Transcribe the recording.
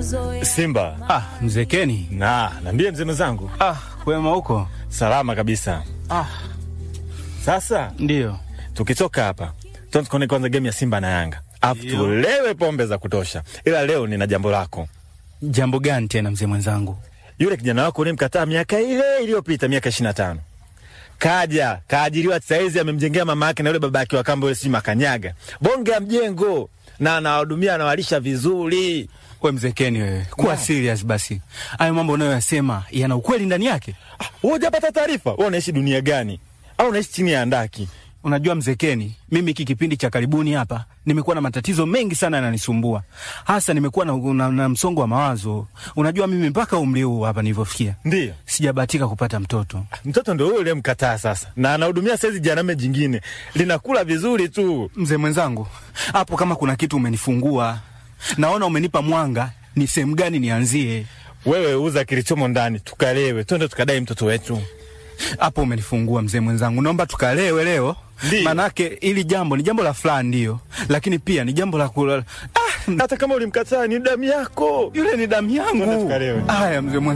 kuzoea. Simba. Ah, mzee Keni. Na, niambie mzee mwenzangu. Ah, kwema huko? Salama kabisa. Ah, Sasa ndio. tukitoka hapa tuanze kuona kwanza game ya Simba na Yanga, alafu Ndio. tulewe pombe za kutosha. Ila leo nina jambo lako. Jambo gani tena mzee mwenzangu? Yule kijana wako ulimkataa miaka ile iliyopita, miaka ishirini na tano kaja kaajiriwa saizi, amemjengea mama yake na yule baba yake wa kambo yule, si makanyaga bonge ya mjengo, na anawahudumia anawalisha vizuri. We mzee Keni wewe, kuwa serious basi. Hayo mambo unayoyasema yana ukweli ndani yake. Ah, wewe hujapata taarifa? Wewe unaishi dunia gani? Au unaishi chini ya andaki? Unajua mzee Keni, mimi hiki kipindi cha karibuni hapa nimekuwa na matatizo mengi sana yananisumbua, hasa nimekuwa na, na, na msongo wa mawazo. Unajua mimi mpaka umri huu hapa nilivyofikia Ndiyo. sijabahatika kupata mtoto. Mtoto ndio huyo uliyemkataa sasa, na anahudumia saizi janame jingine linakula vizuri tu. Mzee mwenzangu, hapo kama kuna kitu umenifungua, naona umenipa mwanga, ni sehemu gani nianzie Wewe uza kilichomo ndani, tukalewe, twende tukadai mtoto wetu. hapo? Umenifungua mzee mwenzangu, naomba tukalewe leo, Ndiyo. manake hili jambo ni jambo la fulani, ndio, lakini pia ni jambo la kula. Ah, Hata kama ulimkataa ni damu yako. yule ni damu Twende yangu. tukalewe. Haya mzee mwenzangu.